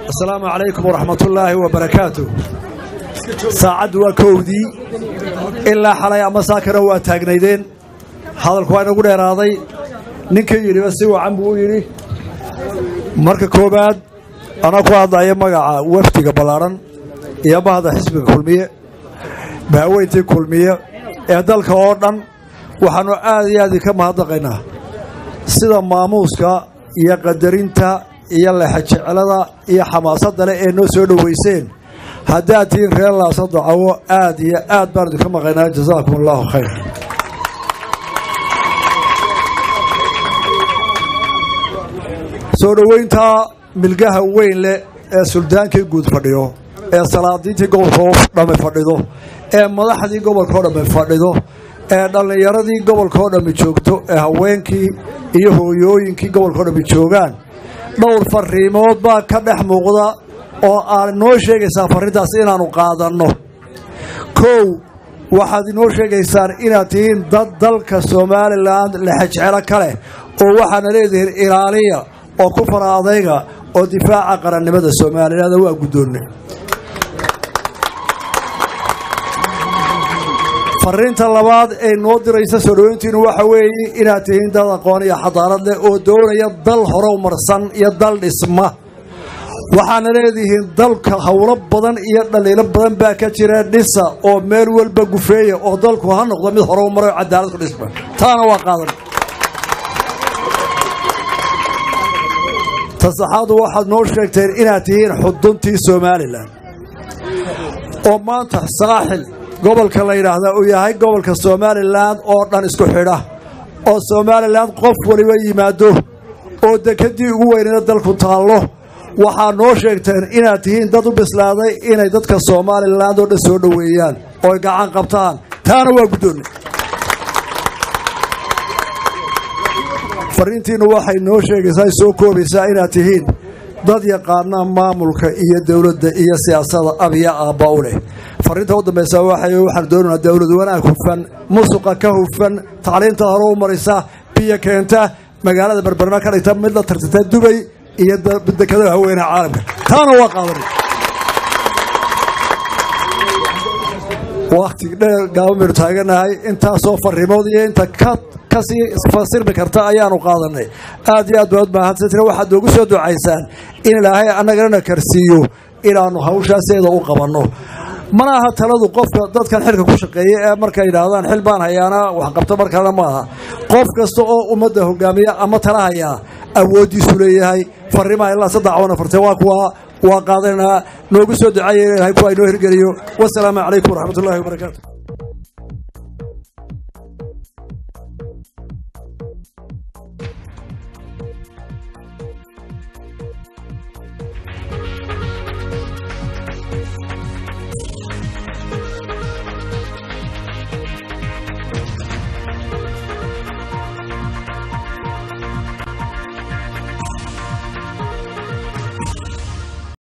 asalaamu calaykum waraxmatullaahi wabarakaatu saacaddu waa kowdii ilaa xalay ama saakana waa taagnaydeen hadalku waa inagu dheeraaday ninkii yidhiba si wacan buu u yidhi marka koowaad anaa ku hadlaya magaca wafdiga ballaadhan iyo mahada xisbiga kulmiye bahweyntii kulmiye ee dalka oo dhan waxaannu aad iyo aad ka mahadnaqaynaa sida maamuuska iyo qadarinta iyo lexajeclada iyo xamaasadda leh ee noo soo dhowayseen haddaad tihiin reer laasa dacawo aad iyo aad baan idinka maqaynaa jasaakum allaahu khayr soo dhowayntaa milgaha weyn leh ee suldaankii guud fadhiyo ee salaadiintii gobolkao dhammi fadhido ee madaxdii gobolkao dhammi fadhido ee dhallinyaradii gobolkao dhammi joogto ee haweenkii iyo hooyooyinkii gobolkao dhammi joogaan dhowr fariimood baa ka dhex muuqda oo aad inoo sheegaysaa farrintaas inaannu qaadanno kow waxaad inoo sheegaysaan inaad tihiin dad dalka somalilan lexejecelo ka leh oo waxaana leedihiin ilaaliya oo ku fara adayga oo difaaca qarannimada somalilan waa guddoonne fariinta labaad ee noo diraysa soo dhoweyntiinu waxa weeye inaad tihiin dad aqoon iyo xadaarad leh oo doonaya dal horow marsan iyo dal dhisma waxaana leedihiin dalka howlo badan iyo dhaliilo badan baa ka jira dhisa oo meel walba gufeeya oo dalku ha noqdo mid horow marayo cadaalad ku dhisma taana waa qaadan tasaxaadu waxaad noo sheegteen inaad tihiin xuduntii somalilan oo maanta saaxil gobolka la yidhaahdaa uu yahay gobolka somalilan oo dhan isku xidha oo somalilan qof waliba yimaado oo dekedii ugu weynayna dalku taallo waxaa noo sheegteen inaad tihiin dad u bislaaday inay dadka somalilan oo dhan soo dhoweeyaan ooy gacan qabtaan taana waa guddoonne fariintiinnu waxay noo sheegaysaa ay soo koobaysaa inaad tihiin dad yaqaana maamulka iyo dowladda iyo siyaasada abiya aabba u leh fariinta u dambaysa waxaan doonaynaa dowlad wanaag hufan musuqa ka hufan tacliinta hore u marisa biyo keenta magaalada berberna ka dhigta mid la tartata dubay iyo dekadaha haweenaha caalamka taana waa qaadan wakhti dheer gaabaminu taaganahay intaasoo fariimood iyo inta ka kasii fasirmi karta ayaanu qaadanay aad iyo aad baad mahadsantina waxaad noogu soo ducaysaan in ilaahay annagana karsiiyo inaannu hawshaaseeda u qabanno mana aha taladu qofka dadkan xilka ku shaqeeya ee markay yidhaahdaan xil baan hayaana waxqabto markaana ma aha qof kasta oo ummadda hogaamiya ama tala hayaa awooddiisu leeyahay fariimaha ilaa saddex wana fartee waa kuwa waa qaadanaynaa noogu soo ducaeya ilahay kuwa inoo hirgeliyo wasalaamu calaykum waraxmatullahi wabarakaatu